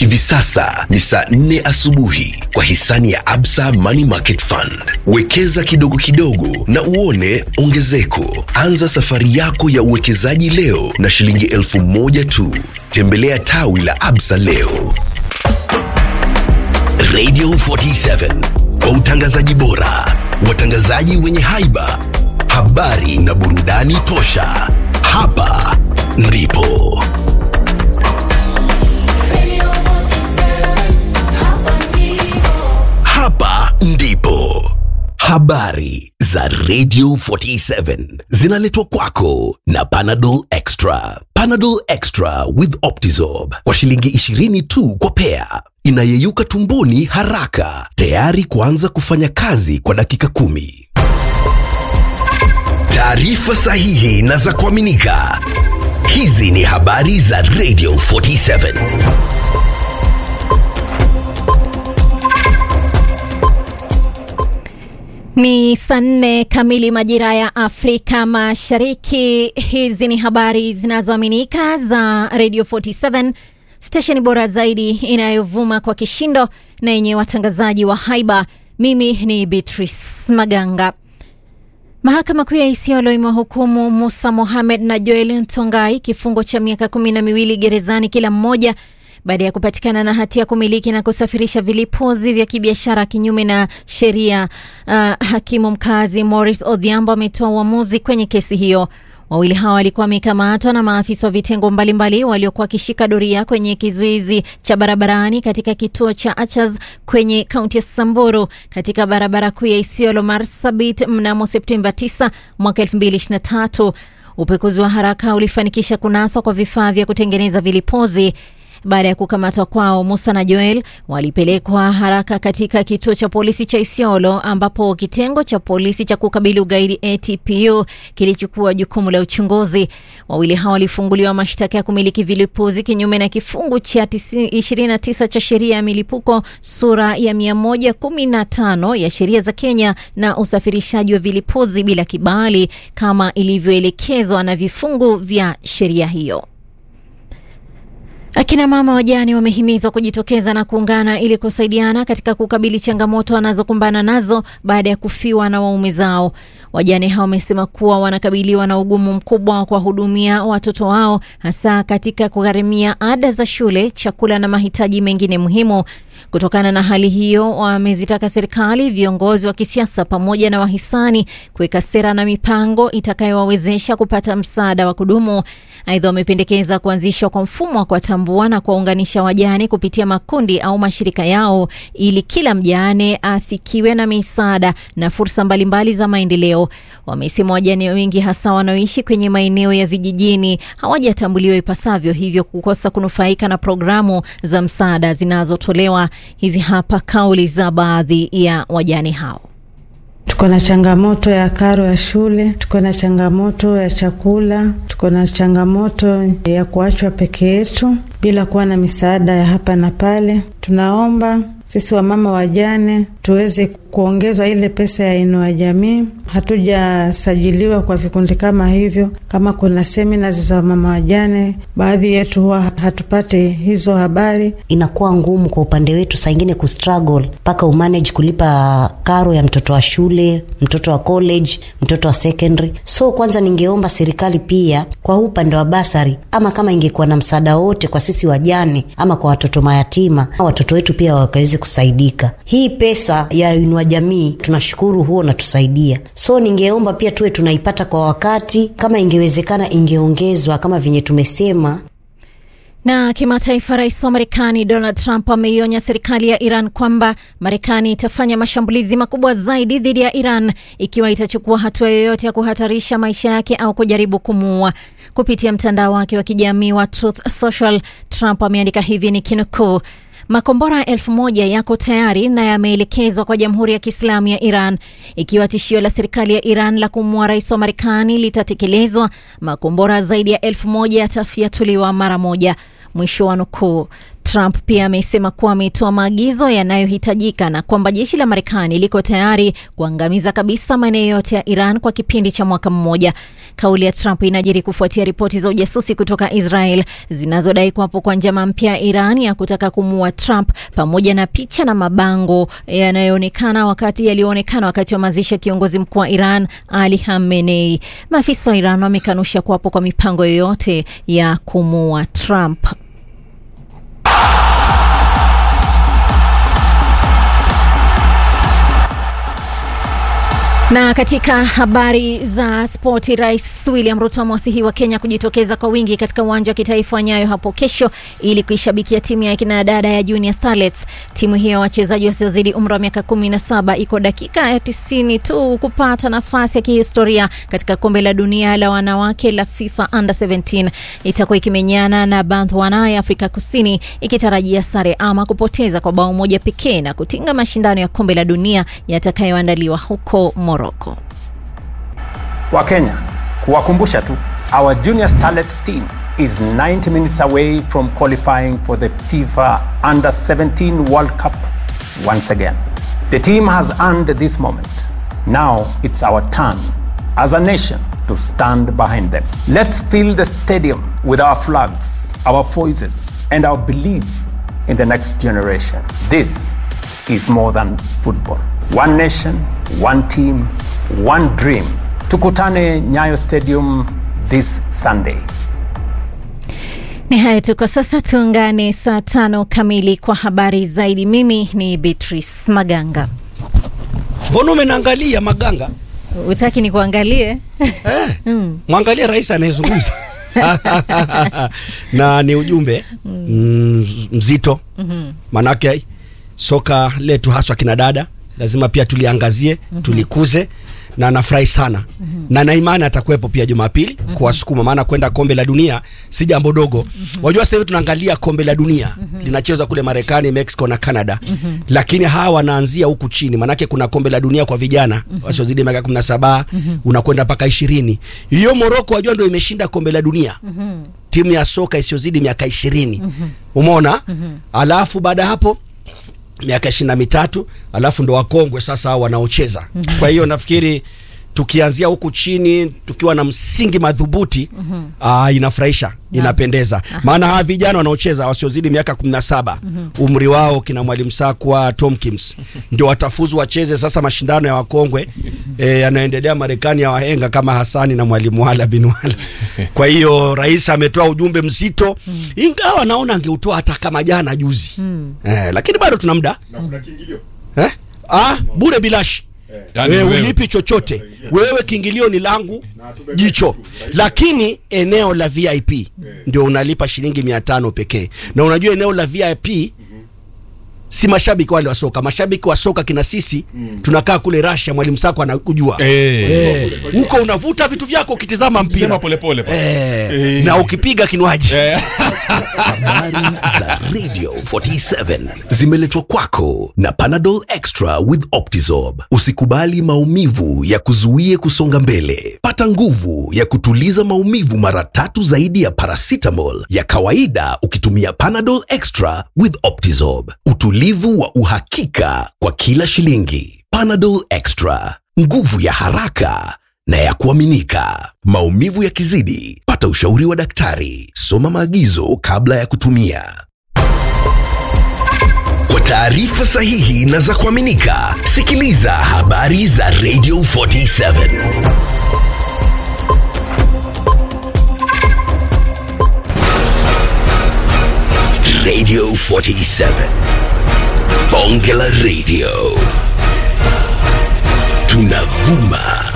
Hivi sasa ni saa nne asubuhi kwa hisani ya Absa Money Market Fund. Wekeza kidogo kidogo na uone ongezeko. Anza safari yako ya uwekezaji leo na shilingi elfu moja tu. Tembelea tawi la Absa leo. Radio 47 kwa utangazaji bora, watangazaji wenye haiba, habari na burudani tosha. Hapa ndipo hapa ndipo habari za Radio 47 zinaletwa kwako na Panadol Extra. Panadol Extra with Optizorb kwa shilingi 20 tu kwa pea, inayeyuka tumboni haraka, tayari kuanza kufanya kazi kwa dakika kumi. Taarifa sahihi na za kuaminika. Hizi ni habari za Radio 47. Ni saa nne kamili majira ya Afrika Mashariki. Hizi ni habari zinazoaminika za Radio 47, stesheni bora zaidi inayovuma kwa kishindo na yenye watangazaji wa haiba. Mimi ni Beatrice Maganga. Mahakama Kuu ya Isiolo imewahukumu Musa Mohamed na Joel Ntongai kifungo cha miaka kumi na miwili gerezani kila mmoja baada ya kupatikana na hatia ya kumiliki na kusafirisha vilipuzi vya kibiashara kinyume na sheria. Uh, hakimu mkazi Morris Odhiambo ametoa uamuzi kwenye kesi hiyo. Wawili hawa walikuwa wamekamatwa na maafisa wa vitengo mbalimbali waliokuwa wakishika doria kwenye kizuizi cha barabarani katika kituo cha Achas kwenye kaunti ya Samburu katika barabara kuu ya Isiolo Marsabit mnamo Septemba 9 mwaka 2023. Upekuzi wa haraka ulifanikisha kunaswa kwa vifaa vya kutengeneza vilipuzi. Baada ya kukamatwa kwao, Musa na Joel walipelekwa haraka katika kituo cha polisi cha Isiolo ambapo kitengo cha polisi cha kukabili ugaidi ATPU kilichukua jukumu la uchunguzi. Wawili hao walifunguliwa mashtaka ya kumiliki vilipuzi kinyume na kifungu cha 29 cha sheria ya milipuko sura ya 115 ya sheria za Kenya na usafirishaji wa vilipuzi bila kibali kama ilivyoelekezwa na vifungu vya sheria hiyo. Akina mama wajane wamehimizwa kujitokeza na kuungana ili kusaidiana katika kukabili changamoto wanazokumbana nazo baada ya kufiwa na waume zao. Wajane hao wamesema kuwa wanakabiliwa na ugumu mkubwa wa kuwahudumia watoto wao, hasa katika kugharimia ada za shule, chakula na mahitaji mengine muhimu. Kutokana na hali hiyo, wamezitaka serikali, viongozi wa kisiasa pamoja na wahisani kuweka sera na mipango itakayowawezesha kupata msaada wa kudumu. Aidha, wamependekeza kuanzishwa kwa mfumo wa kuwatambua na kuwaunganisha wajane kupitia makundi au mashirika yao ili kila mjane afikiwe na misaada na fursa mbalimbali za maendeleo. Wamesema wajane wengi hasa wanaoishi kwenye maeneo ya vijijini hawajatambuliwa ipasavyo, hivyo kukosa kunufaika na programu za msaada zinazotolewa. Hizi hapa kauli za baadhi ya wajane hao. Tuko na changamoto ya karo ya shule, tuko na changamoto ya chakula, tuko na changamoto ya kuachwa peke yetu bila kuwa na misaada ya hapa na pale. Tunaomba sisi wamama wajane tuweze kuongezwa ile pesa ya inua jamii. Hatujasajiliwa kwa vikundi kama hivyo. Kama kuna semina za wamama wajane, baadhi yetu huwa hatupate hizo habari. Inakuwa ngumu kwa upande wetu saa ingine kustruggle mpaka umanage kulipa karo ya mtoto wa shule, mtoto wa college, mtoto wa secondary. So kwanza ningeomba serikali pia kwa huu upande wa basari, ama kama ingekuwa na msaada wote kwa sisi wajane ama kwa watoto mayatima, watoto wetu pia wakaweze kusaidika. Hii pesa ya inua jamii tunashukuru, huo natusaidia. So ningeomba pia tuwe tunaipata kwa wakati, kama ingewezekana ingeongezwa kama venye tumesema. Na kimataifa, rais wa Marekani Donald Trump ameionya serikali ya Iran kwamba Marekani itafanya mashambulizi makubwa zaidi dhidi ya Iran ikiwa itachukua hatua yoyote ya kuhatarisha maisha yake au kujaribu kumuua. Kupitia mtandao wake wa kijamii wa Truth Social, Trump ameandika hivi ni kinukuu: Makombora elfu moja yako tayari na yameelekezwa kwa Jamhuri ya Kiislamu ya Iran. Ikiwa tishio la serikali ya Iran la kumua rais wa Marekani litatekelezwa, makombora zaidi ya elfu moja yatafyatuliwa mara moja. Mwisho wa nukuu. Trump pia amesema kuwa ametoa maagizo yanayohitajika na kwamba jeshi la Marekani liko tayari kuangamiza kabisa maeneo yote ya Iran kwa kipindi cha mwaka mmoja. Kauli ya Trump inajiri kufuatia ripoti za ujasusi kutoka Israel zinazodai kuwapo kwa njama mpya ya Iran ya kutaka kumuua Trump pamoja na picha na mabango yanayoonekana wakati yaliyoonekana wakati wa mazishi ya kiongozi mkuu wa Iran Ali Khamenei. Maafisa wa Iran wamekanusha kuwapo kwa mipango yoyote ya kumuua Trump. Na katika habari za spoti, Rais William Ruto amewasihi Kenya kujitokeza kwa wingi katika uwanja wa kitaifa wa Nyayo hapo kesho ili kuishabikia timu ya kina dada ya Junior Starlets. Timu hiyo ya wachezaji wasiozidi umri wa miaka 17 iko dakika ya 90 tu kupata nafasi ya kihistoria katika kombe la dunia la wanawake la FIFA Under 17. Itakuwa ikimenyana na Botswana ya Afrika Kusini ikitarajia sare ama kupoteza kwa bao moja pekee na kutinga mashindano ya kombe la dunia yatakayoandaliwa huko Morocco. Wakenya, kuwakumbusha tu, our Junior Starlets team is 90 minutes away from qualifying for the FIFA Under 17 World Cup once again. The team has earned this moment. Now it's our turn as a nation to stand behind them. Let's fill the stadium with our flags, our voices, and our belief in the next generation. This is more than football. One nation, one team, one dream. Tukutane Nyayo Stadium this Sunday. Ni hayo tu kwa sasa, tuungane saa tano kamili kwa habari zaidi. Mimi ni Beatrice Maganga. Mbona umenaangalia Maganga? Utaki ni kuangalie? Eh, mwangalie rais anayezungumza na ni ujumbe mm, mzito manake soka letu haswa kina dada lazima pia tuliangazie tulikuze na nafurahi sana na na imani atakuwepo pia Jumapili kuwasukuma, maana kwenda kombe la dunia si jambo dogo. Wajua sasa hivi tunaangalia kombe la dunia linachezwa kule Marekani, Mexico na Canada, lakini hawa wanaanzia huku chini, maanake kuna kombe la dunia kwa vijana wasiozidi miaka kumi na saba unakwenda mpaka ishirini. Hiyo Morocco wajua ndio imeshinda kombe la dunia timu ya soka isiyozidi miaka ishirini umeona alafu baada ya hapo miaka ishirini na mitatu alafu ndo wakongwe sasa hao wanaocheza kwa hiyo nafikiri tukianzia huku chini tukiwa na msingi madhubuti aa, inafurahisha inapendeza maana hawa vijana wanaocheza wasiozidi miaka kumi na saba umri wao kina mwalimu sakwa tomkins ndio watafuzu wacheze sasa mashindano ya wakongwe eh, yanayoendelea marekani ya wahenga kama hasani na mwalimu wala bin wala kwa hiyo rais ametoa ujumbe mzito ingawa naona angeutoa hata kama jana juzi eh, lakini bado tuna muda eh? ah, bure bilashi Yaani wewe wewe- ulipi chochote wewe kiingilio ni langu jicho lakini eneo la vip ndio unalipa shilingi mia tano pekee na unajua eneo la vip si mashabiki wale wa soka mashabiki wa soka kina sisi tunakaa kule rasha mwalimu sako anakujua Eh. Eh, huko unavuta vitu vyako ukitizama mpira Sema polepole pa. Eh, Eh. na ukipiga kinywaji Habari za Radio 47 zimeletwa kwako na Panadol Extra with Optizorb. Usikubali maumivu ya kuzuie kusonga mbele. Pata nguvu ya kutuliza maumivu mara tatu zaidi ya paracetamol ya kawaida ukitumia Panadol Extra with Optizorb. Utulivu wa uhakika kwa kila shilingi. Panadol Extra, nguvu ya haraka na ya kuaminika. Maumivu yakizidi, pata ushauri wa daktari. Soma maagizo kabla ya kutumia. Kwa taarifa sahihi na za kuaminika, sikiliza habari za Radio 47. Radio 47. Bonge la Radio. Tunavuma